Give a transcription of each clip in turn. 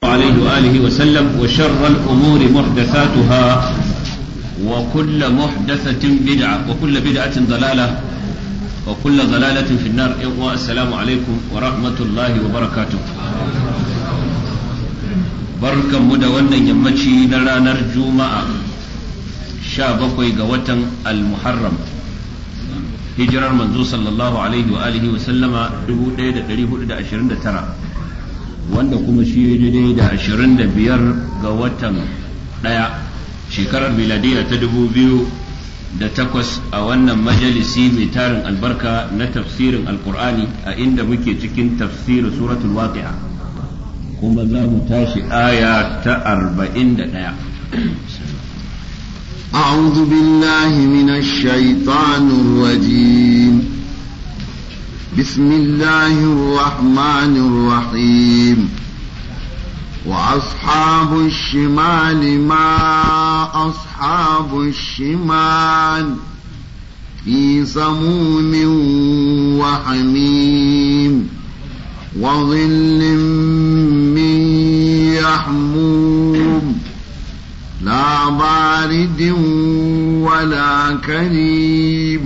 عليه وآله وسلم وشر الأمور محدثاتها وكل محدثة بدعة وكل بدعة ضلالة وكل ضلالة في النار السلام عليكم ورحمة الله وبركاته بركة مدونة يمشي لنا نرجو مع شابكوي قوة المحرم hijirar manzo sallallahu alaihi wa alihi wa sallama 1429 wanda kuma shi daidai da 25 ga watan daya shekarar miladiya ta 2008 a wannan majalisi mai tarin albarka na tafsirin alkur'ani a inda muke cikin tafsirin suratul waqi'a kuma za mu tashi aya ta 41 أعوذ بالله من الشيطان الرجيم بسم الله الرحمن الرحيم وأصحاب الشمال ما أصحاب الشمال في سموم وحميم وظل من يحموم لا بارد ولا كريم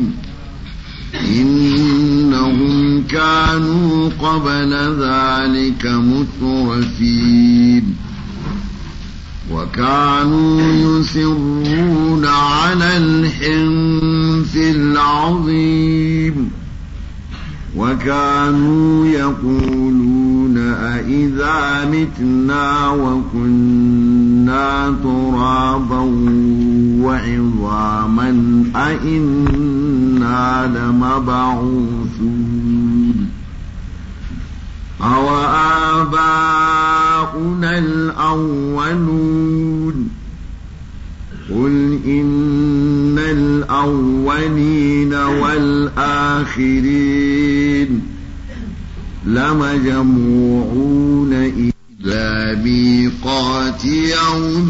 إنهم كانوا قبل ذلك مترفين وكانوا يسرون على الحنث العظيم وكانوا يقولون أئذا متنا وكنا ترابا وعظاما أئنا لمبعوثون أو آباؤنا الأولون قل إن الأولين والآخرين لمجموعون إلى ميقات يوم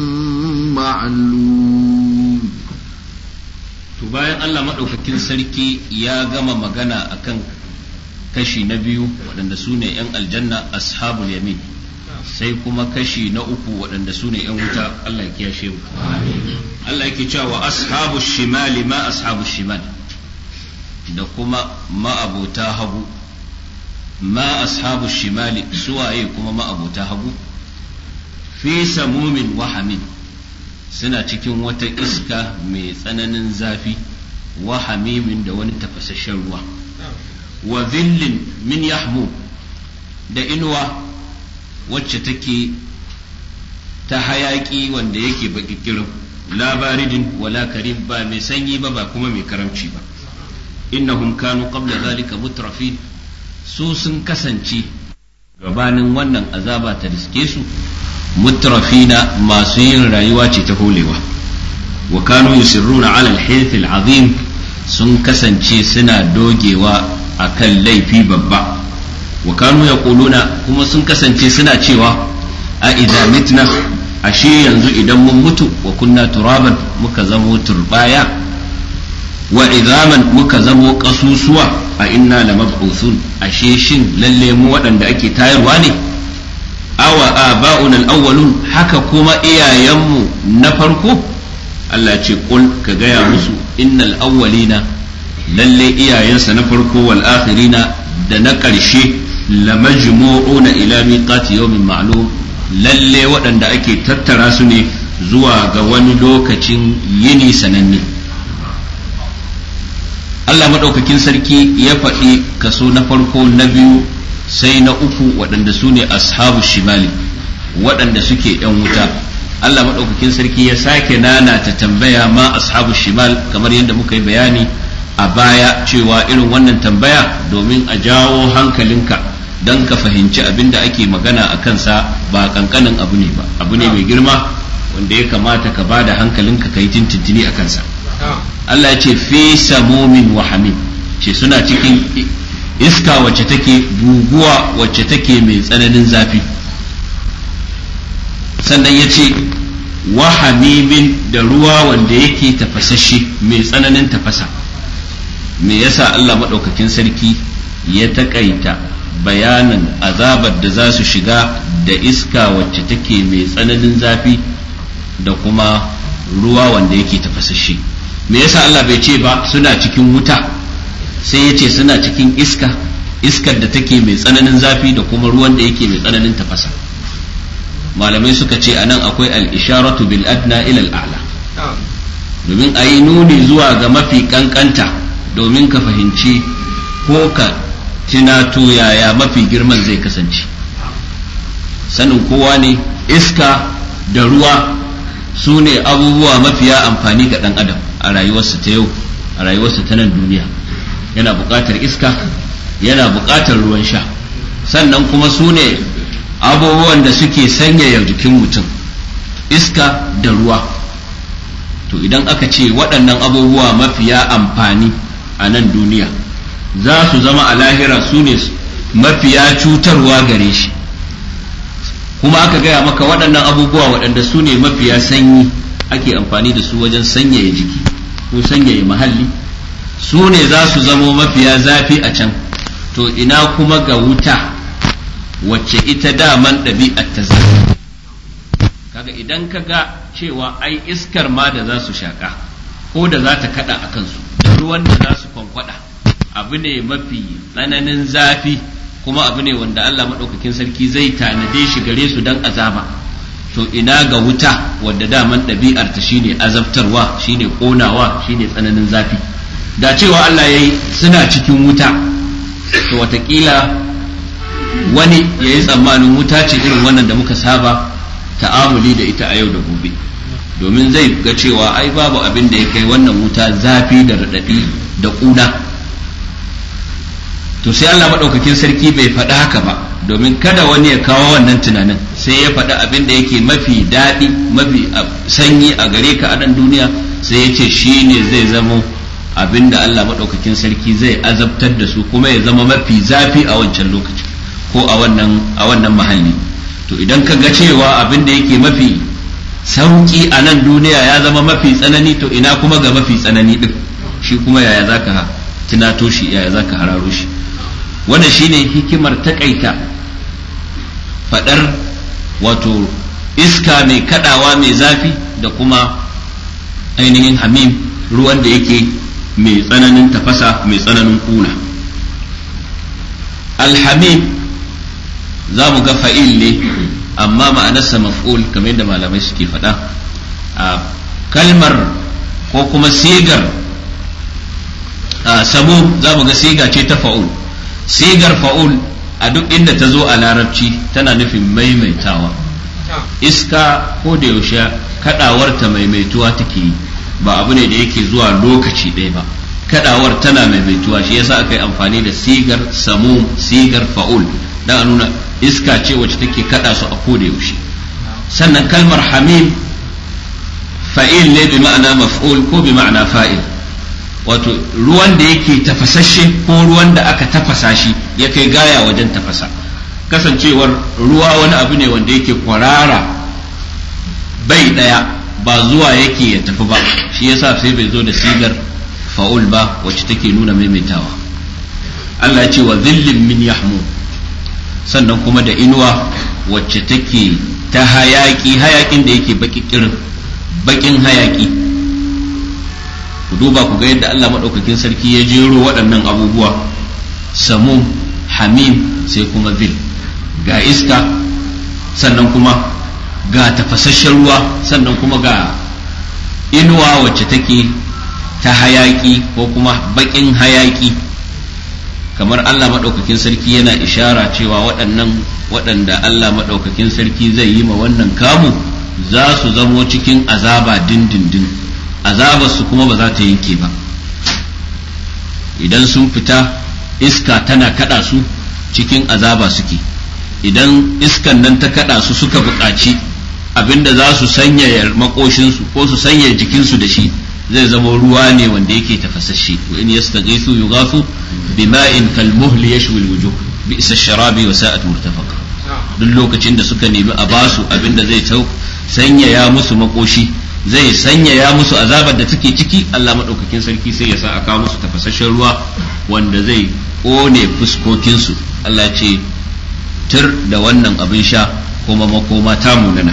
معلوم to bayan Allah maɗaukakin sarki ya gama magana akan kashi na biyu waɗanda su ne 'yan aljanna ashabul yamin sai kuma kashi na uku waɗanda su ne 'yan wuta Allah ya kiyashe mu Allah yake cewa wa ashabu shimali ma ashabu shimal da kuma ma'abota hagu ma ashabu shimali suwaye kuma ma'abota hagu fi samumin wahamin suna cikin wata iska mai tsananin zafi wa hamimin da wani tafasasshen ruwa wa zillin min yahmu da inuwa wacce take ta hayaki wanda yake bakikirin labaridin wala karim ba mai sanyi ba ba kuma mai karamci ba innahum kanu qabla zalika mutrafin su sun kasance gabanin wannan azaba ta riske su mutrafina masu yin rayuwa ce ta holewa wa kanu yusirruna ala al-hilth al-azim sun kasance suna dogewa akan laifi babba wa kanu yaquluna kuma sun kasance suna cewa a idza mitna ashe yanzu idan mun mutu wa kunna turaban muka zamo turbaya wa idaman muka zamo kasusuwa a inna lamab'uthun ashe shin lalle mu waɗanda ake tayarwa ne awa aba'una al-awwalun haka kuma iyayenmu na farko Allah ce kul ka gaya musu innal awwalina lalle iyayensa na farko wal akhirina da na ƙarshe lamajmu'una ila miqati yawmin ma'lum lalle waɗanda ake tattara su ne zuwa ga wani lokacin yini sananne Allah maɗaukakin sarki ya faɗi kaso na farko na biyu sai na uku waɗanda su ne ashabu shimali waɗanda suke ‘yan wuta Allah maɗaukakin sarki ya sake nana ta tambaya ma ashabu shimal kamar yadda muka yi bayani a baya cewa irin wannan tambaya domin a jawo hankalinka don ka fahimci abin da ake magana a kansa ba kankanin abu ne ba abu ne mai girma wanda ya kamata ka ba da hankalinka ka yi tintintini a kansa Allah ya ce fi samumin wa hamim ce suna cikin iska wacce take guguwa wacce take mai tsananin zafi sannan ya ce wa hamimin da ruwa wanda yake tafasashe mai tsananin tafasa me yasa Allah maɗaukakin sarki ya taƙaita bayanin azabar da za su shiga da iska wacce take mai tsananin zafi da kuma ruwa wanda yake tafasashe me yasa Allah bai ce ba suna cikin wuta sai ya ce suna cikin iska iskar da take mai tsananin zafi da kuma ruwan da yake mai tsananin tafasa malamai suka ce anan akwai al-isharatu bil adna ila al-a'la domin a yi nuni zuwa ga mafi kankanta domin ka fahimci ko ka tunato yaya mafi girman zai kasance sanin kowa ne iska da ruwa su ne abubuwa mafiya amfani ga ɗan adam a rayuwarsa ta yau a rayuwarsa ta nan duniya yana buƙatar iska yana buƙatar ruwan sha sannan kuma su ne abubuwan da suke sanyaya jikin mutum iska da ruwa to idan aka ce waɗannan abubuwa mafiya amfani a nan duniya za su zama a lahira su ne mafiya cutarwa gare shi kuma aka gaya maka waɗannan abubuwa waɗanda su ne mafiya sanyi ake amfani da su wajen sanyaya jiki ko sanyaya mahalli su ne za su zamo mafiya zafi a can to ina kuma ga wuta wacce ita daman ɗabi'ar ta zafi kaga idan ka ga cewa ai iskar ma da za su shaƙa ko da za ta kaɗa a kansu da ruwan da za su kwankwada abu ne mafi tsananin zafi kuma abu ne wanda Allah maɗaukakin sarki zai tanade shi gare su don azaba to ina ga wuta wadda daman ɗabi'ar ta shine azabtarwa shine ƙonawa shine tsananin zafi da cewa Allah ya yi suna cikin wuta to watakila wani ya yi tsammanin wuta ce irin wannan da muka saba ta'amuli da ita a yau da gobe domin zai ga cewa ai babu abin da ya kai wannan wuta zafi da raɗaɗi da ƙuna to sai Allah maɗaukakin sarki bai faɗi haka ba domin kada wani ya kawo wannan tunanin sai ya faɗi abin da yake mafi daɗi mafi sanyi a gare ka a nan duniya sai ya ce shi ne zai zamo abin da Allah maɗaukakin sarki zai azabtar da su kuma ya zama mafi zafi a wancan lokaci ko a wannan a wannan mahalli to idan ka ga cewa abin da yake mafi sauki a nan duniya ya zama mafi tsanani to ina kuma ga mafi tsanani din shi kuma yaya zaka tunato shi yaya zaka hararo shi wannan shine hikimar takaita fadar wato iska mai kadawa mai zafi da kuma ainihin hamim ruwan da yake mai tsananin tafasa mai tsananin kuna alhamim za mu ga fa'il ne amma ma'anarsa maf'ul kamar yadda malamai suke faɗa a kalmar ko kuma sigar samu za mu ga siga ce ta fa'ul sigar fa'ul a duk inda ta zo a larabci tana nufin maimaitawa iska ko da yaushe kadawarta maimaituwa take yi ba abu ne da yake zuwa lokaci ɗaya ba kadawar tana maimaituwa shi yasa aka yi amfani da sigar samu sigar fa'ul dan a nuna iska ce wacce take kada su a koda yaushe sannan kalmar hamim fa'il ne bi ma'ana maf'ul ko bi ma'ana fa'il wato ruwan da yake tafasashe ko ruwan da aka tafasa shi ya kai gaya wajen tafasa kasancewar ruwa wani abu ne wanda yake kwarara bai daya ba zuwa yake ya tafi ba shi yasa sai bai zo da sigar fa'ul ba wacce take nuna maimaitawa Allah ya ce wa zillin min yahmum sannan kuma da inuwa wacce take ta hayaki hayakin da yake bakikirin bakin hayaki ku duba ku ga yadda Allah maɗaukakin sarki ya jero waɗannan abubuwa samu hamim sai kuma zil ga iska sannan kuma ga tafasasshen ruwa sannan kuma ga inuwa wacce take ta hayaki ko kuma bakin hayaki kamar Allah maɗaukakin sarki yana ishara cewa waɗannan waɗanda Allah maɗaukakin sarki zai yi ma wannan kamu za su zamo cikin azaba dindindin azabar su kuma ba za ta yanke ba idan sun fita iska tana kada su cikin azaba suke idan iskan nan ta kada su suka buƙaci abinda za su sanyaya makoshinsu ko su sanyaya jikinsu da shi zai zama ruwa ne wanda yake tafasasshe wa in yastaghisu yughasu bima'in kalmuhl yashwi alwujuh bi'sa sharabi wa sa'at murtafaqa duk lokacin da suka nemi a basu abinda zai sanyaya musu makoshi zai sanyaya musu azabar da take ciki Allah maɗaukakin sarki sai ya sa a kawo musu tafasasshen ruwa wanda zai ƙone fuskokinsu Allah ce tur da wannan abin sha kuma makoma ta munana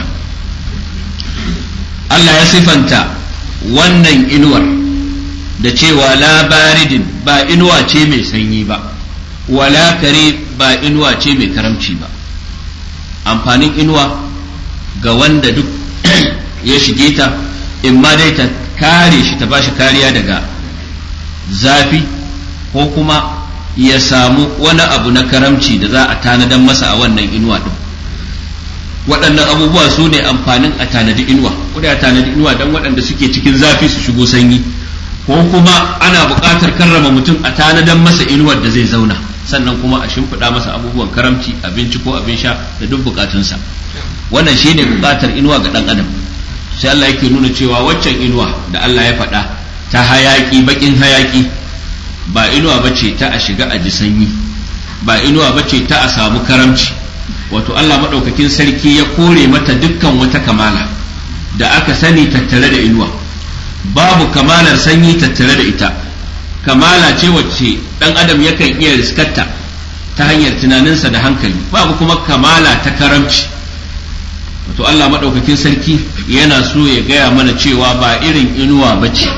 Allah ya sifanta wannan inuwar da cewa la baridin ba inuwa ce mai sanyi ba wala kare ba inuwa ce mai karamci ba amfanin inuwa ga wanda duk ya shige ta in ma dai ta kare shi ta bashi kariya daga zafi ko kuma ya samu wani abu na karamci da za a tanadan masa a wannan inuwa din waɗannan abubuwa su ne amfanin a tanadi inuwa kuda ya tanadi inuwa don waɗanda suke cikin zafi su shigo sanyi ko kuma ana buƙatar karrama mutum a tanadan masa inuwar da zai zauna sannan kuma a shimfiɗa masa abubuwan karamci abinci ko abin sha da duk buƙatunsa wannan shine buƙatar inuwa ga ɗan adam sai Allah yake nuna cewa waccan inuwa da Allah ya faɗa ta hayaƙi baƙin hayaƙi ba inuwa bace ta a shiga a ji sanyi ba inuwa bace ta a samu karamci wato Allah maɗaukakin sarki ya kore mata dukkan wata kamala da aka sani tattare da inuwa babu kamalar sanyi tattare da ita kamala ce wacce ɗan adam yakan iya riskarta ta hanyar tunaninsa da hankali babu kuma kamala ta karamci wato Allah maɗaukakin sarki yana so ya gaya mana cewa ba irin inuwa ba ce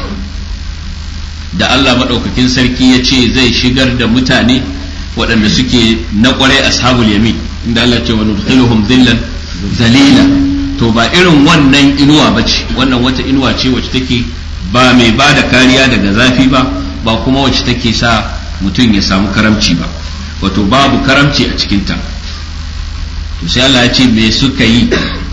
da Allah maɗaukakin sarki ya ce zai shigar da mutane waɗanda suke na ƙwarai ashabul yamin inda Allah ce wa nudkhiluhum dhillan zalila to ba irin wannan inuwa ba ce wannan wata inuwa ce wacce take ba mai ba da kariya daga zafi ba ba kuma wacce take sa mutum ya samu karamci ba wato babu karamci a cikinta to sai Allah ya ce me suka yi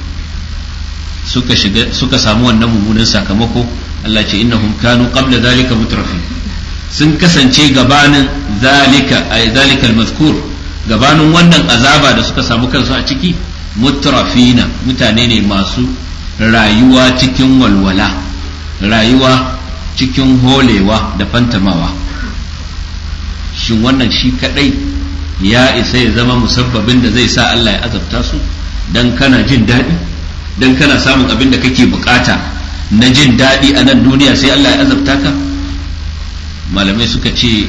suka shiga suka samu wannan mummunan sakamako Allah ce innahum kanu qabla zalika mutrafin sun kasance gabanin zalika ay zalika al-mazkur gabanin wannan azaba da suka samu kansu a ciki mutrafina mutane ne masu rayuwa cikin walwala rayuwa cikin holewa da fantamawa shin wannan shi kadai ya isa ya zama musabbabin da zai sa Allah ya azabta su dan kana jin daɗi dan kana samun abin da kake bukata na jin daɗi a nan duniya sai Allah ya azabta ka malamai suka ce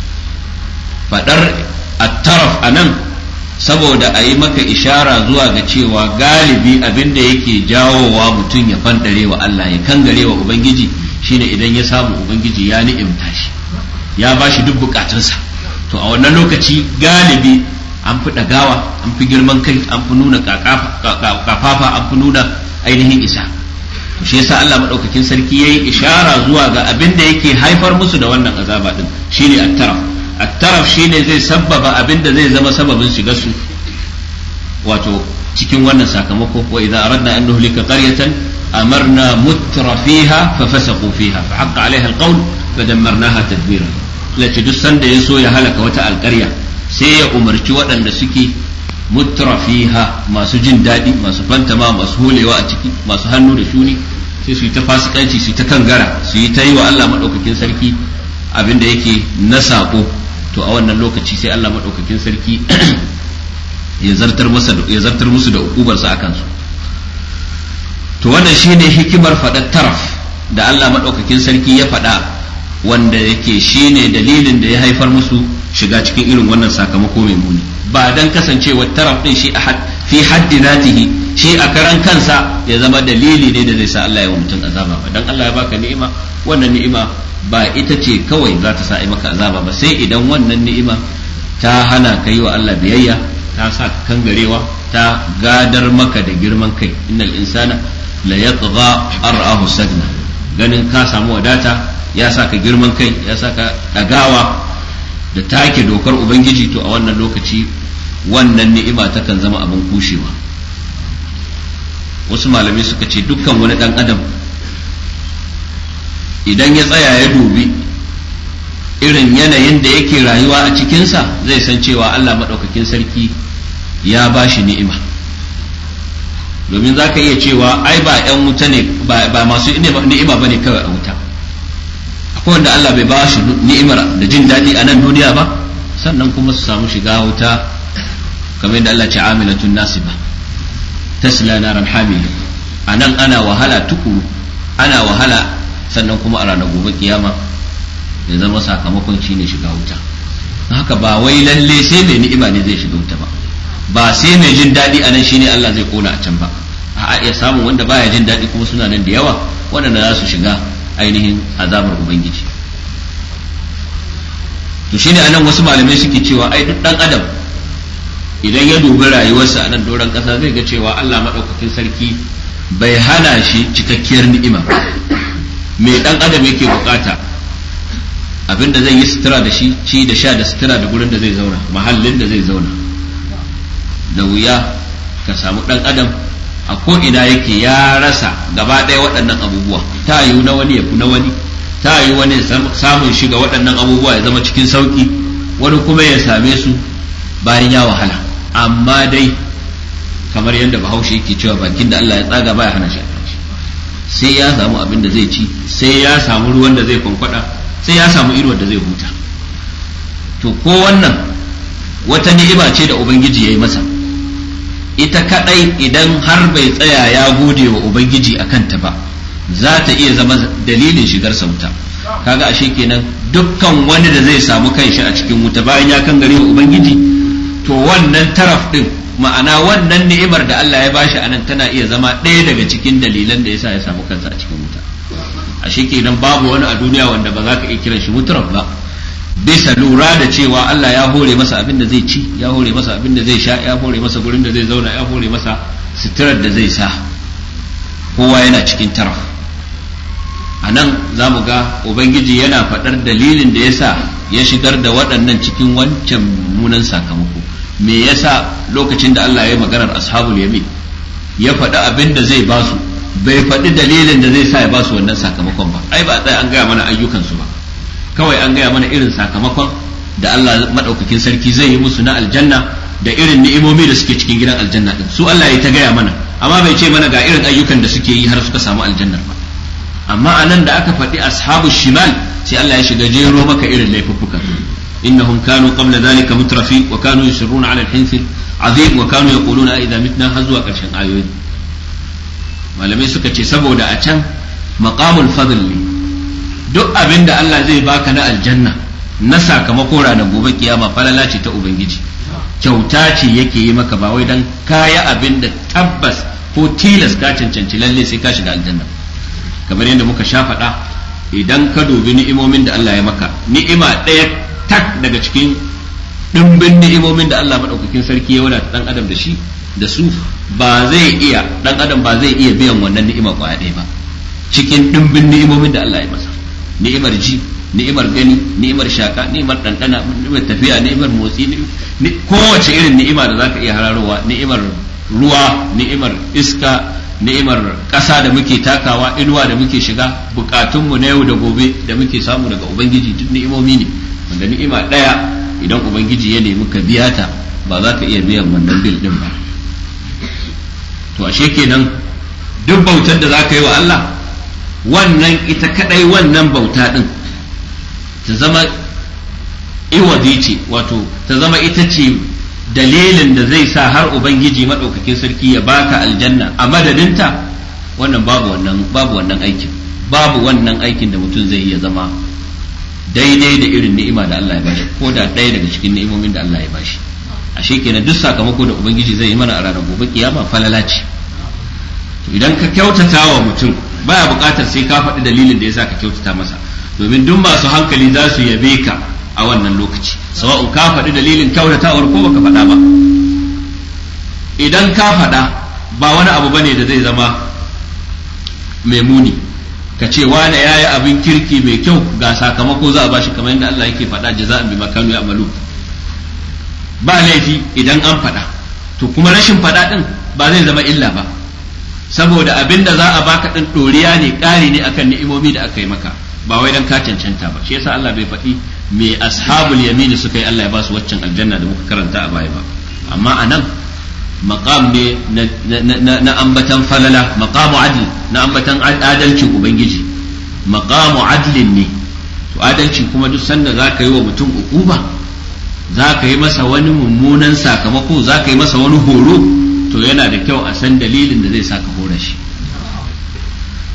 faɗar attaraf a nan saboda a yi maka ishara zuwa ga cewa galibi abin da yake jawowa mutum ya fandare wa Allah ya kangare wa Ubangiji shine idan ya samu Ubangiji ya ni'imta shi ya ba shi duk bukatunsa to a wannan lokaci galibi an fi ɗagawa an fi girman kai an fi nuna kafafa an fi nuna ainihin isa to shi yasa Allah madaukakin sarki yayi ishara zuwa ga abin da yake haifar musu da wannan azaba din shine at-taraf at-taraf shine zai sabbaba abin da zai zama sababin shiga su wato cikin wannan sakamako wa idza aradna an nuhlika qaryatan amarna mutrafiha fa fasaqu fiha fa haqqa alaiha al-qawl fa dammarnaha tadbira lace duk sanda ya so ya halaka wata alƙarya sai ya umarci waɗanda suke mutrafiha masu jin daɗi masu fantama masu holewa a ciki masu hannu da shuni sai su yi ta fasikanci su yi ta kangara su yi ta yi wa Allah maɗaukakin sarki abin da yake na saƙo to a wannan lokaci sai Allah maɗaukakin sarki ya zartar musu da ukubarsa a kansu to wannan shine hikimar faɗar taraf da Allah maɗaukakin sarki ya faɗa wanda yake shine dalilin da ya haifar musu shiga cikin irin wannan sakamako mai muni ba dan kasancewar taraf din shi fi haddi zatihi shi a karan kansa ya zama dalili ne da zai sa Allah ya wa mutum azaba ba dan Allah ya baka ni'ima wannan ni'ima ba ita ce kawai za ta sa ai maka azaba ba sai idan wannan ni'ima ta hana ka yi wa Allah biyayya ta sa ka kangarewa ta gadar maka da girman kai innal insana la yatgha ar'ahu sagna ganin ka samu wadata ya sa ka girman kai ya sa ka dagawa da take dokar ubangiji to a wannan lokaci wannan ni'ima takan zama abin kushewa wasu malamai suka ce dukkan wani dan adam idan ya tsaya ya dubi irin yanayin da yake rayuwa a cikinsa zai san cewa Allah maɗaukakin sarki ya ba shi ni'ima domin za ka iya cewa ai ba 'yan wuta ne ba masu ni'ima ba ne kawai a wuta akwai wanda Allah bai ba shi ni'imar da jin daɗi a nan duniya ba sannan kuma su samu shiga wuta kamar yadda Allah ce amilatun nasiba tasla naran hamiya a nan ana wahala tukuru ana wahala sannan kuma a ranar gobe kiyama ya zama sakamakon shi ne shiga wuta haka ba wai lalle sai mai ni'ima ne zai shiga wuta ba ba sai mai jin daɗi a nan shine Allah zai kona a can ba a iya samun wanda baya jin daɗi kuma suna nan da yawa waɗanda za su shiga ainihin azabar ubangiji to shine anan wasu malamai suke cewa ai duk dan adam idan ya dubi rayuwarsa a nan doron ƙasa zai ga cewa Allah maɗaukakin sarki bai hana shi cikakkiyar ni'ima mai dan adam yake bukata abinda zai yi sutura da shi ci da sha da sutura da gurin da zai zauna mahallin da zai zauna da wuya ka samu dan adam a ko ina yake ya rasa gaba ɗaya waɗannan abubuwa ta yiwu na wani ya fi na wani ta yiwu wani samun shiga waɗannan abubuwa ya zama cikin sauƙi wani kuma ya same su bayan ya wahala amma dai kamar yadda bahaushe yake cewa bakin da Allah ya tsaga baya hana shi sai ya samu abin da zai ci sai ya samu ruwan da zai kwankwada sai ya samu inuwar da zai huta to ko wannan wata ni'ima ce da ubangiji ya yi masa ita kadai idan har bai tsaya ya gode wa ubangiji a kanta ba za ta iya zama dalilin shigar wuta kaga ashe kenan dukkan wani da zai samu kanshi a cikin wuta bayan ya kan gare wa ubangiji to wannan taraf din ma'ana wannan ni'imar da Allah ya bashi anan tana iya zama ɗaya daga cikin dalilan da yasa ya samu kansa a cikin wuta ashe kenan babu wani a duniya wanda ba za ka iya kiran shi mutaraf ba bisa lura da cewa Allah ya hore masa abin da zai ci ya hore masa abin da zai sha ya hore masa gurin da zai zauna ya hore masa suturar da zai sa kowa yana cikin taraf a nan za mu ga ubangiji yana faɗar dalilin da ya sa ya shigar da waɗannan cikin wancan munan sakamako me yasa lokacin da Allah ya yi maganar ashabul yamin ya faɗi abin da zai ba su bai faɗi dalilin da zai sa ya ba su wannan sakamakon ba ai ba tsaya an gaya mana ayyukansu ba kawai an gaya mana irin sakamakon da Allah maɗaukakin sarki zai yi musu na aljanna da irin ni'imomi da suke cikin gidan aljanna din su Allah ya ta gaya mana amma bai ce mana ga irin ayyukan da suke yi har suka samu aljannar ba amma anan da aka faɗi ashabu shimal sai Allah ya shiga jero maka irin laifuffuka innahum kanu qabla dhalika mutrafi wa kanu yusirruna ala al-hinth azim wa kanu yaquluna idza mitna har zuwa ƙarshen ayoyi malamai suka ce saboda a can maqamul fadl ne duk abin da Allah zai baka na aljanna na sakamako ranar gobe kiyama falala ce ta ubangiji kyauta ce yake yi maka ba wai dan kaya abin da tabbas ko tilas ka cancanci lalle sai ka shiga aljanna kamar yadda muka sha faɗa idan ka dubi ni'imomin da Allah ya maka ni'ima ɗaya tak daga cikin ɗimbin ni'imomin da Allah maɗaukakin sarki ya wadata ɗan adam da shi da su ba zai iya ɗan adam ba zai iya biyan wannan ni'ima kwaya ɗaya ba cikin ɗimbin ni'imomin da Allah ya masa ni'imar ji ni'imar gani ni'imar shaka ni'imar ɗanɗana ni'imar tafiya ni'imar motsi kowace irin ni'ima da zaka iya hararowa ni'imar ruwa ni'imar iska ni'imar ƙasa da muke takawa inuwa da muke shiga bukatunmu na yau da gobe da muke samu daga ubangiji duk ni'imomi ne wanda ni'ima ɗaya idan ubangiji ya nemi ka biya ta ba za ka iya biyan wannan bil ɗin ba to ashe kenan duk bautar da za ka yi wa Allah wannan ita kadai wannan bauta din ta zama iwadi ce wato ta zama ita ce dalilin da zai sa har ubangiji maɗaukakin sarki ya baka aljanna a madadinta wannan babu wannan babu wannan aikin babu wannan aikin da mutum zai iya zama daidai da irin ni'ima da Allah ya bashi ko da ɗaya daga cikin ni'imomin da Allah ya bashi ashe kenan duk sakamako da ubangiji zai yi mana a ranar gobe kiyama falala ce idan ka kyautata wa mutum baya buƙatar sai ka faɗi dalilin da yasa ka kyautata masa domin duk masu hankali za su yabe ka a wannan lokaci sawa'un ka faɗi dalilin kyautatawar ko baka faɗa ba idan ka faɗa ba wani abu bane da zai zama mai muni ka ce wane ya yi abin kirki mai kyau ga sakamako za a bashi kamar yadda Allah yake faɗa jaza'an bi makanu ya amalu ba laifi idan an faɗa to kuma rashin faɗa ɗin ba zai zama illa ba saboda abin da za a baka ɗin ɗoriya ne ƙari ne akan ni'imomi da aka yi maka ba wai dan ka cancanta ba shi yasa Allah bai faɗi me ashabul yamini suka yi Allah ya ba su waccan aljanna da muka karanta a baya ba amma anan maqam ne na ambatan falala maqamu adl na ambatan adalcin ubangiji maqamu adlin ne to adalci kuma duk sanda za ka yi wa mutum ukuba za ka yi masa wani mummunan sakamako za ka yi masa wani horo to yana da kyau a san dalilin da zai saka hora shi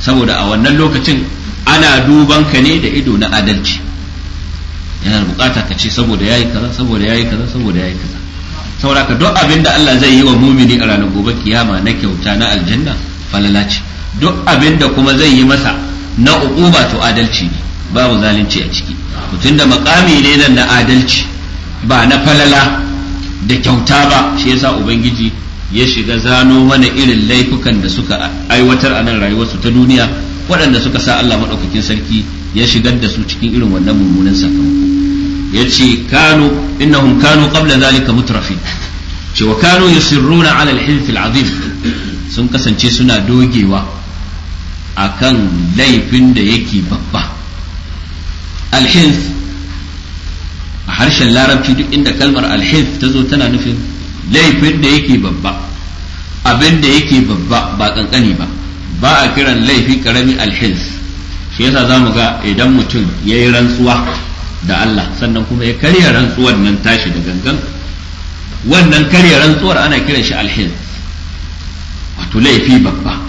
saboda a wannan lokacin ana duban ka ne da ido na adalci yana bukata ka ce saboda yayi kaza saboda yayi kaza saboda yayi kaza saboda ka duk abin da Allah zai yi wa mumini a ranar gobe kiyama na kyauta na aljanna falala ce duk abin da kuma zai yi masa na uquba to adalci ne babu zalunci a ciki mutum da makami ne nan na adalci ba na falala da kyauta ba shi yasa ubangiji ya shiga zano mana irin laifukan da suka aiwatar a nan rayuwarsu ta duniya waɗanda suka sa Allah maɗaukakin sarki ya shigar da su cikin irin wannan mummunan sakamako ya ce kanu innahum kanu qabla zalika mutrafin ce wa kanu yusirruna ala al-hilf al-azim sun kasance suna dogewa akan laifin da yake babba al-hilf a harshen larabci duk inda kalmar al-hilf ta zo tana nufin laifin da yake babba abin da yake babba ba kankani ba ba a kiran laifi karami al-hilf shi yasa zamu ga idan mutum yayi rantsuwa da Allah sannan kuma ya karya rantsuwar nan tashi da gangan wannan karya rantsuwar ana kiran shi alhin wato laifi babba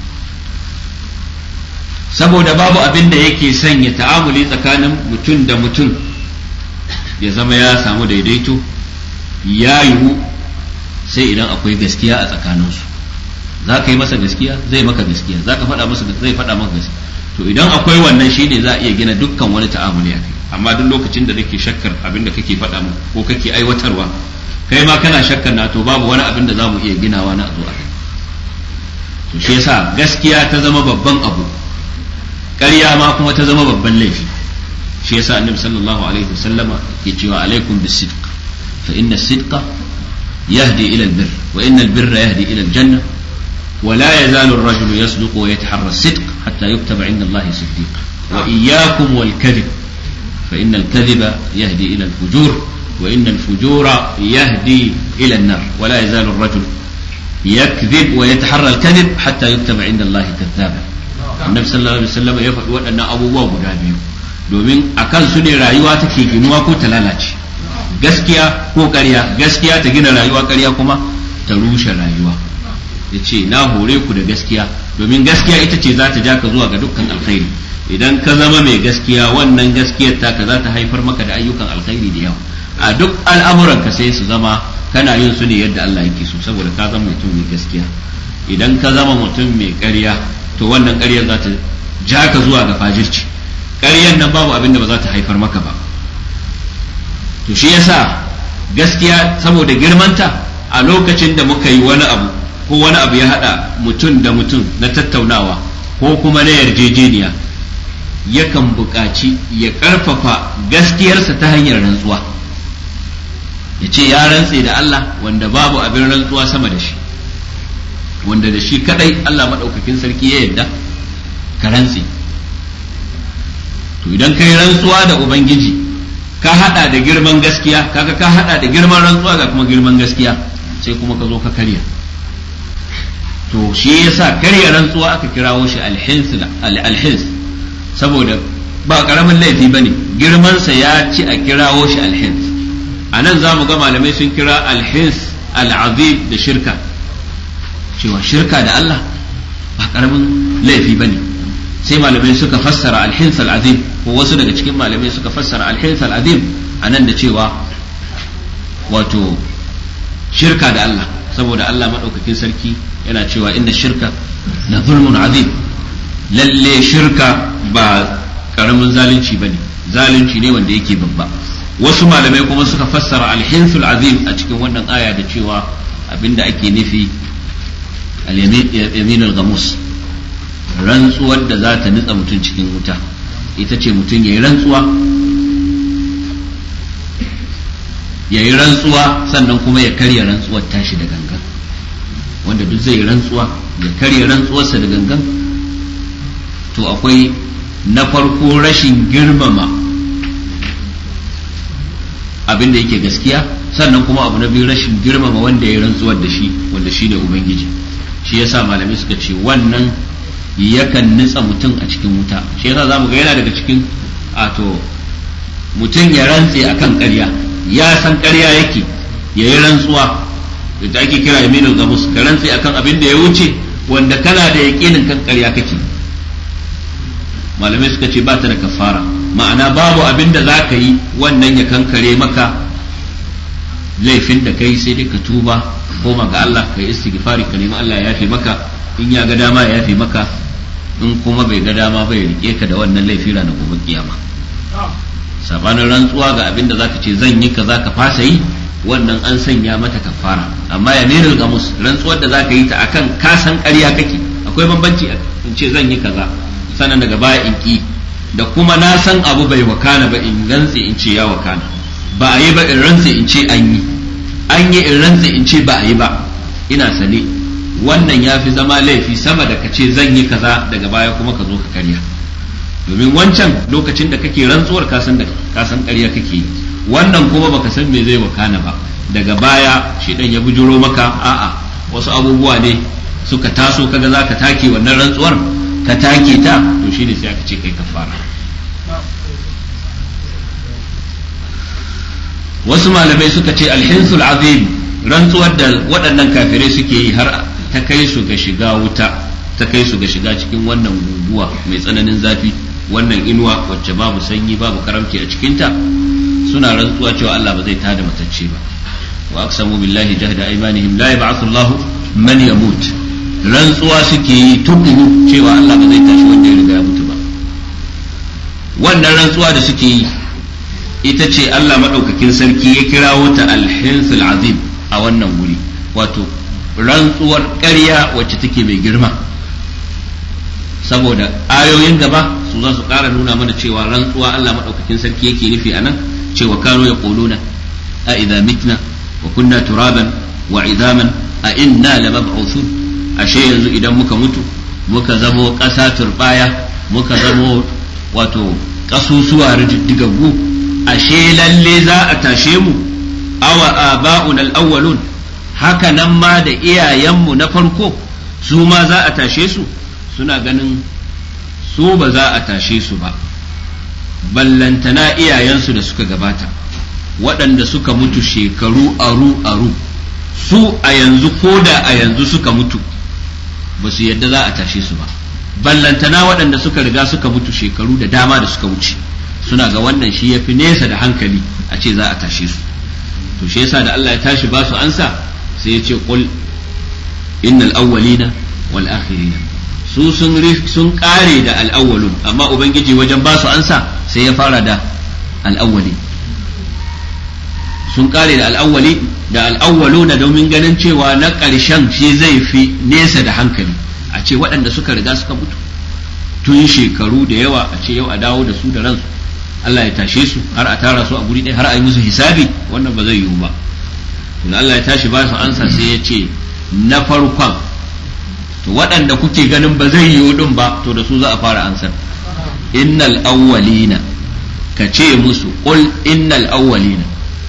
saboda babu abin da yake sanya ta'amuli tsakanin mutum da mutum ya zama ya samu daidaito ya yiwu sai idan akwai gaskiya a tsakaninsu za ka yi masa gaskiya zai maka gaskiya za ka faɗa masa zai faɗa maka gaskiya to idan akwai wannan shine za a iya gina dukkan wani ta'amuli a kai amma duk lokacin da nake shakkar abin da kake faɗa mu ko kake aiwatarwa kai ma kana shakkar na to babu wani abin da za mu iya ginawa na zo a kai to shi yasa gaskiya ta zama babban abu ƙarya ma kuma ta zama babban laifi shi yasa annabi sallallahu alaihi wasallama ke cewa alaikum bisidq fa inna sidqa yahdi ila albir wa inna albirra yahdi ila aljanna ولا يزال الرجل يصدق ويتحرى الصدق حتى يكتب عند الله صديقا وإياكم والكذب فإن الكذب يهدي إلى الفجور وإن الفجور يهدي إلى النار ولا يزال الرجل يكذب ويتحرى الكذب حتى يكتب عند الله كذابا النبي صلى الله عليه وسلم يفعل أن أبو باب biyu domin a kan su ne rayuwa take ginuwa ko ta lalace gaskiya ko ƙarya gaskiya ta gina rayuwa ƙarya kuma ta rushe rayuwa ya ce na hore ku da gaskiya domin gaskiya ita ce za ta ja ka zuwa ga dukkan alkhairi idan ka zama mai gaskiya wannan gaskiyar taka za ta haifar maka da ayyukan alkhairi da yawa a duk al'amuran ka sai su zama kana yin su ne yadda Allah yake so saboda ka zama mutum mai gaskiya idan ka zama mutum mai ƙarya to wannan ƙaryar za ta ja ka zuwa ga fajirci ƙaryar nan babu abin da ba za ta haifar maka ba to shi yasa gaskiya saboda girmanta a lokacin da muka yi wani abu ko wani abu ya haɗa mutum da mutum na tattaunawa ko kuma na yarjejeniya yakan buƙaci ya ƙarfafa gaskiyarsa ta hanyar rantsuwa ya ce ya rantse da Allah wanda babu abin rantsuwa sama da shi wanda da shi kadai Allah maɗaukakin sarki ya yarda ka rantse to idan ka yi rantsuwa da Ubangiji ka haɗa da girman gaskiya kaga ka haɗa da girman rantsuwa ga kuma girman gaskiya sai kuma ka zo ka karya to shi yasa karya rantsuwa aka kirawo shi alhins saboda ba karamin laifi ba ne girmansa ya ci a kirawo shi alhins a nan za mu ga malamai sun kira alhins al'azim da shirka cewa shirka da Allah ba karamin laifi ba ne sai malamai suka fassara alhins al'azim ko wasu daga cikin malamai suka fassara alhins al'azim a nan da cewa wato shirka da Allah saboda Allah maɗaukakin sarki yana cewa inda shirka na zulmun azim lalle shirka ba karamin zalunci ba ne zalunci ne wanda yake babba wasu malamai kuma suka fassara alhinsul azim a cikin wannan aya da cewa abinda ake nufi al-yamin al-gamus rantsuwar da za ta nutsa mutum cikin wuta ita ce mutum ya yi rantsuwa ya yi rantsuwa sannan kuma ya karya rantsuwar tashi da gangan wanda duk zai rantsuwa ya karya rantsuwarsa da gangan to akwai na farko rashin girmama abin da yake gaskiya sannan kuma abu na biyu rashin girmama wanda ya rantsuwar da shi wanda shi ne ubangiji shi yasa malamai suka ce wannan yakan nutsa mutum a cikin wuta shi yasa za mu ga yana daga cikin ato mutum ya rantse akan ƙarya ya san ƙarya yake ya yi rantsuwa da ake kira yaminul gamus ka rantse akan abin da ya wuce wanda kana da yaƙinin kan ƙarya kake malamai suka ce ba ta da kafara ma'ana babu abin da za ka yi wannan ya kankare maka laifin da kai sai dai ka tuba koma ga Allah ka yi istighfari ka nemi Allah ya yafe maka in ya ga dama ya yafe maka in kuma bai ga dama bai rike ka da wannan laifi ranar gobe kiyama sabanin rantsuwa ga abin da zaka ce zan yi kaza ka fasa yi wannan an sanya mata kafara amma ya miril gamus rantsuwar da zaka yi ta akan ka san ƙarya kake akwai bambanci in ce zan yi kaza sannan daga baya in ki da kuma na san abu bai wakana ba in rantse in ce ya wakana ba a yi ba in rantse in ce an yi an yi in rantse in ce ba a yi ba ina sane wannan ya fi zama laifi sama da ka ce zan yi kaza daga baya kuma ka zo ka karya domin wancan lokacin da kake rantsuwar ka san da ka san ƙarya kake yi wannan kuma baka san me zai wakana ba daga baya shedan ya bujuro maka a'a wasu abubuwa ne suka taso kaga zaka take wannan rantsuwar ka take ta to shine sai aka ce kai kafara wasu malamai suka ce alhinsul azim rantsuwar da waɗannan kafirai suke yi har ta kai su ga shiga wuta ta kai su ga shiga cikin wannan guguwa mai tsananin zafi wannan inuwa wacce babu sanyi babu karamci a cikinta suna rantsuwa cewa Allah ba zai tada matacce ba wa aqsamu billahi jahda aymanihim la yab'athu Allahu man yamut rantsuwa suke yi tukuru cewa Allah ba zai tashi wanda ya riga ya mutu ba wannan rantsuwa da suke yi ita ce Allah madaukakin sarki ya kirawo ta alhinsul azim a wannan wuri wato rantsuwar ƙarya wacce take mai girma saboda ayoyin gaba su za su ƙara nuna mana cewa rantsuwa Allah maɗaukakin sarki yake nufi a nan cewa kano ya ƙoluna a idza mitna wa kunna turaban wa idaman a inna la mab'uthun ashe yanzu idan muka mutu muka zamo ƙasa turbaya muka zamo wato ƙasusuwa rididdigaggu ashe lalle za a tashe mu awa aba'un al-awwalun haka nan ma da iyayenmu na farko su ma za a tashe su suna ganin su ba za a tashe su ba ballantana iyayensu da suka gabata waɗanda suka mutu shekaru aru aru su a yanzu ko da a yanzu suka mutu ba su yadda za a tashe su ba ballantana waɗanda suka riga suka mutu shekaru da dama da suka wuce suna ga wannan shi ya fi nesa da hankali a ce za a tashe su to shi yasa da Allah ya tashi ba su ansa sai ya ce qul innal awwalina wal akhirina su sun sun kare da al awwalun amma ubangiji wajen ba su ansa sai ya fara da al awwali sun kare da al awwali da al awwaluna domin ganin cewa na ƙarshen shi zai fi nesa da hankali a ce waɗanda suka riga suka mutu tun shekaru da yawa a ce yau a dawo da su da ransu Allah ya tashe su har a tara su a guri ɗaya har a yi musu hisabi wannan ba zai yiwu ba to Allah ya tashi ba su ansa sai ya ce na farkon to waɗanda kuke ganin ba zai yiwu din ba to da su za a fara ansar innal awwalina ka ce musu qul innal awwalina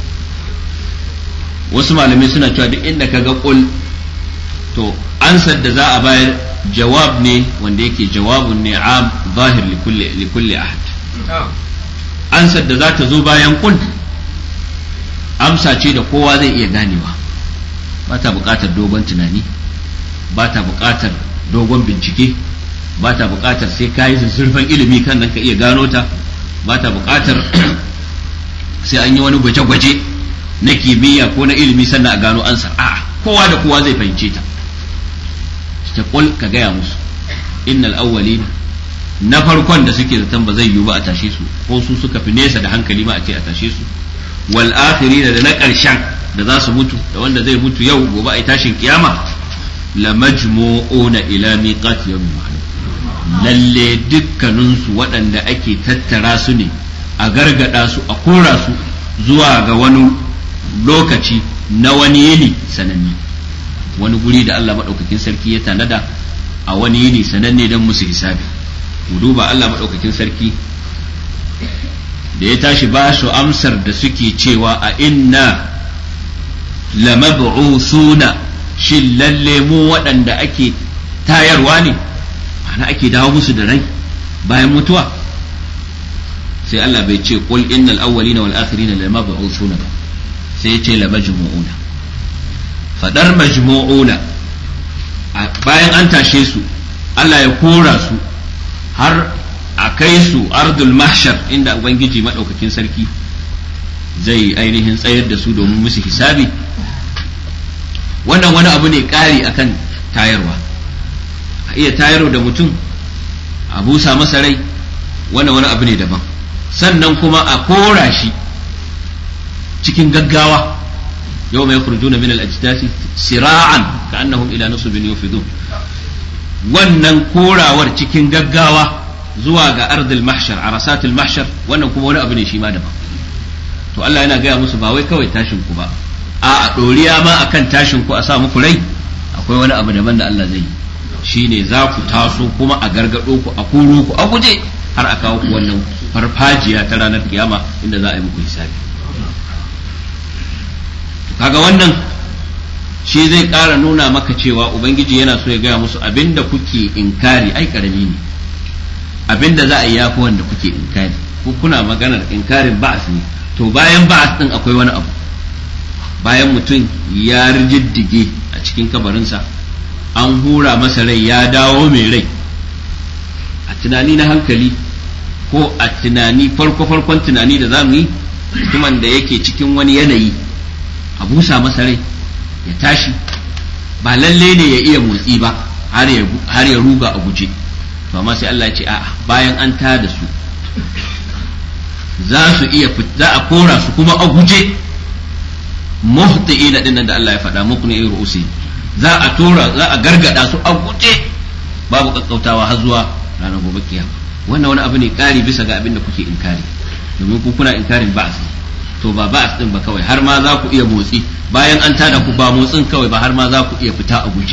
wasu malamai suna cewa duk inda ka ga qul to ansar da za a bayar jawab ne wanda yake jawabun ne am zahir li kulli ahad ansar da za ta zo bayan kul amsa ce da kowa zai iya ganewa ba ta buƙatar dogon tunani ba ta buƙatar dogon bincike ba ta buƙatar sai ka yi zurfin ilimi kan nan ka iya gano ta ba ta buƙatar sai an yi wani gwaje-gwaje na kimiyya ko na ilimi sannan a gano ansar a'a kowa da kowa zai fahimce ta ta kul ka gaya musu innal awwalina na farkon da suke zaton ba zai yiwu ba a tashe su ko su suka fi nesa da hankali ma a ce a tashe su wal akhirina da na ƙarshen da za su mutu da wanda zai mutu yau gobe a tashin kiyama la majmu'una ila miqati yawmin ma'lum lalle dukkanin su waɗanda ake tattara su ne a gargada su a kora su zuwa ga wani lokaci na wani yini sananne wani guri da Allah maɗaukakin sarki ya tanada a wani yini sananne don musu hisabi mu duba Allah maɗaukakin sarki da ya tashi ba su amsar da suke cewa a inna lamab'usuna shin lalle mu waɗanda ake tayarwa ne ma'ana ake dawo musu da rai bayan mutuwa sai Allah bai ce qul innal awwalina wal akhirina lamab'usuna ba sai ya ce lamajmu'una fadar majmu'una bayan an tashe su Allah ya kora su har a kai su ardul mahshar inda ubangiji madaukakin sarki zai ainihin tsayar da su domin musu hisabi wannan wani abu ne ƙari akan tayarwa a iya tayarwa da mutum a busa masa rai wannan wani abu ne daban sannan kuma a kora shi cikin gaggawa yau mai kurjuna min al-ajdasi sira'an ka annahum ila nusubin yufidun wannan korawar cikin gaggawa zuwa ga ardil mahshar arasatil mahshar wannan kuma wani abu ne shi ma daban to Allah yana gaya musu ba wai kawai tashin ku ba a doriya ma akan tashin ku a sa muku rai akwai wani abu daban da Allah zai yi shine za ku taso kuma a gargado ku a koro ku a guje har a kawo ku wannan farfajiya ta ranar kiyama inda za a yi muku hisabi kaga wannan shi zai ƙara nuna maka cewa ubangiji yana so ya gaya musu abinda kuke inkari ai karami ne abinda za a yi yafi wanda kuke inkari ku kuna maganar inkarin ba'as ne to bayan ba'as din akwai wani abu bayan mutum ya rijiddige a cikin kabarinsa an hura masa rai ya dawo mai rai a tunani na hankali ko a tunani farko-farkon tunani da za mu yi mutumin da yake cikin wani yanayi a busa masa rai ya tashi ba lalle ne ya iya motsi ba har ya ruga a guje to amma sai Allah ya ce a'a bayan an ta da su za su iya za a kora su kuma a guje muhti'ina dinnan da Allah ya faɗa muku ne ru'usi za a tora za a gargada su a guje babu kakkautawa har zuwa ranar gobe kiyama wannan wani abu ne kari bisa ga abin da kuke inkari domin ku kuna inkarin ba'as to ba ba'as din ba kawai har ma za ku iya motsi bayan an tada ku ba motsin kawai ba har ma za ku iya fita a guje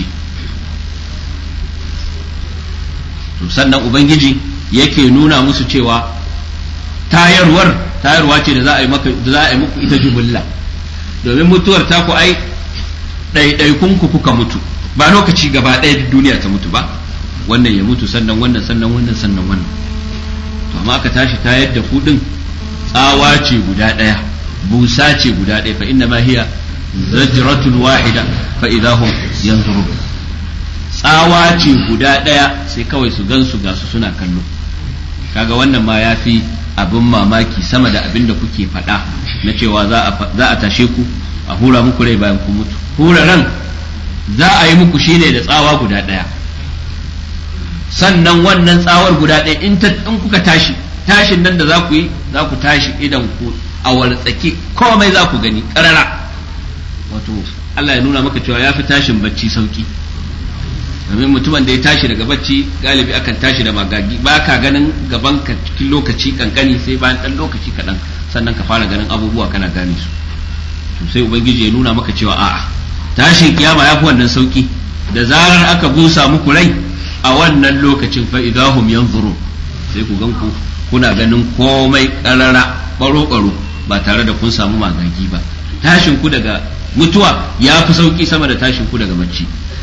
to sannan ubangiji yake nuna musu cewa tayarwar tayarwa ce da za a yi maka da za a yi muku ita jumulla domin mutuwar ta ku ai ɗaiɗaikun ku kuka mutu ba lokaci gaba ɗaya duniya ta mutu ba wannan ya mutu sannan wannan sannan wannan sannan wannan to amma aka tashi tayar da ku din tsawa ce guda ɗaya busa ce guda ɗaya fa inna ma hiya zajratun wahida fa idahum yanzurun tsawa ce guda ɗaya sai kawai su gan su ga su suna kallo kaga wannan ma ya fi abin mamaki sama da abin da kuke faɗa na cewa za a tashe ku a hura muku rai bayan ku mutu hura ran za a yi muku shine da tsawa guda ɗaya sannan wannan tsawar guda ɗaya in kuka tashi tashin nan da za ku yi za ku tashi idan ku a wartsake komai za ku gani ƙarara wato Allah ya nuna maka cewa ya fi tashin bacci sauki domin mutumin da ya tashi daga bacci galibi akan tashi da magagi ba ka ganin gaban ka cikin lokaci kankani sai bayan ɗan lokaci kaɗan sannan ka fara ganin abubuwa kana gane su to sai ubangiji ya nuna maka cewa a'a tashin kiyama ya fi wannan sauki da zarar aka busa muku rai a wannan lokacin fa idahum yanzurun sai ku gan ku kuna ganin komai karara baro baro ba tare da kun samu magagi ba tashin ku daga mutuwa ya fi sauki sama da tashin ku daga bacci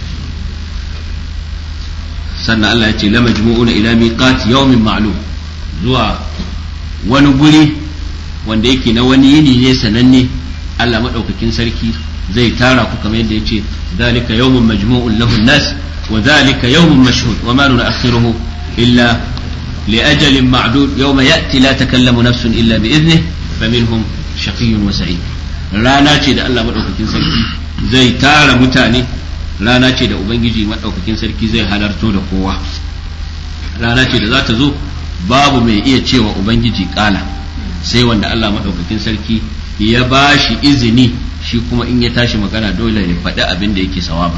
sannan Allah ya ce la majmu'una ila miqat yawmin ma'lum zuwa wani guri wanda yake na wani yini ne sananne Allah madaukakin sarki zai tara ku kamar yadda yace zalika yawmun majmu'un lahu nas wa zalika yawmun mashhud wa ma nu'akhiruhu illa لأجل معدود يوم يأتي لا تكلم نفس إلا بإذنه فمنهم شقي وسعيد rana ce da Allah maɗaukakin sarki zai tara mutane rana ce da Ubangiji maɗaukakin sarki zai halarto da kowa rana ce da za ta zo babu mai iya cewa Ubangiji ƙala sai wanda Allah maɗaukakin sarki ya ba shi izini shi kuma in ya tashi magana dole ya faɗi abin da yake sawaba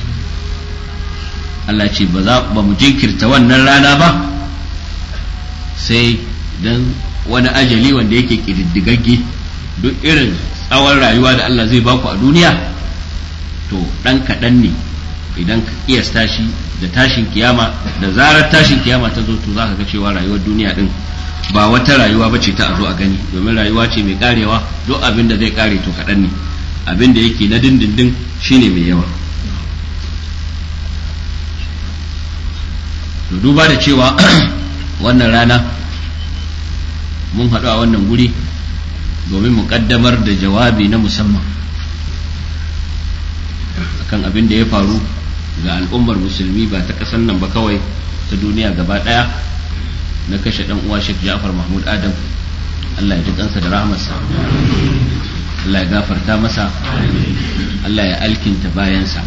Allah ce ba mu jinkirta wannan rana ba sai dan wani ajali wanda yake ƙididdigagge duk irin tsawon rayuwa da Allah zai baku a duniya to ɗan kaɗan ne idan ka kiyasta shi da tashin kiyama da zarar tashin kiyama ta zo to za ka ga cewa rayuwar duniya ɗin ba wata rayuwa ba ce ta a zo a gani domin rayuwa ce mai karewa duk abin da zai kare to kaɗan ne abin da yake na dindindin shine mai yawa to duba da cewa wannan rana mun haɗu a wannan guri domin mu ƙaddamar da jawabi na musamman akan abin da ya faru ga al'ummar musulmi ba ta ƙasar nan ba kawai ta duniya gaba ɗaya na kashe dan uwa Sheikh Ja'far Mahmud Adam Allah ya ji kansa da rahmarsa Allah ya gafarta masa Allah ya alkinta bayansa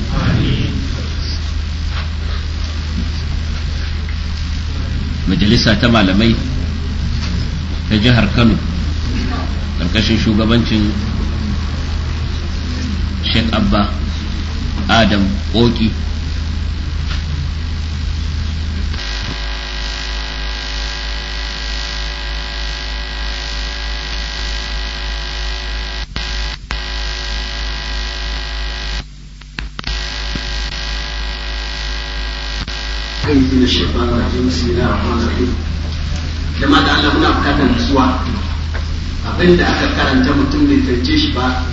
majalisa ta malamai ta jihar Kano karkashin shugabancin Sheikh Abba Adam Oki kai da shaitan rajim bismillah rahman rahim jama'a da Allah muna bukatar nutsuwa abinda aka karanta mutum bai fahimce shi ba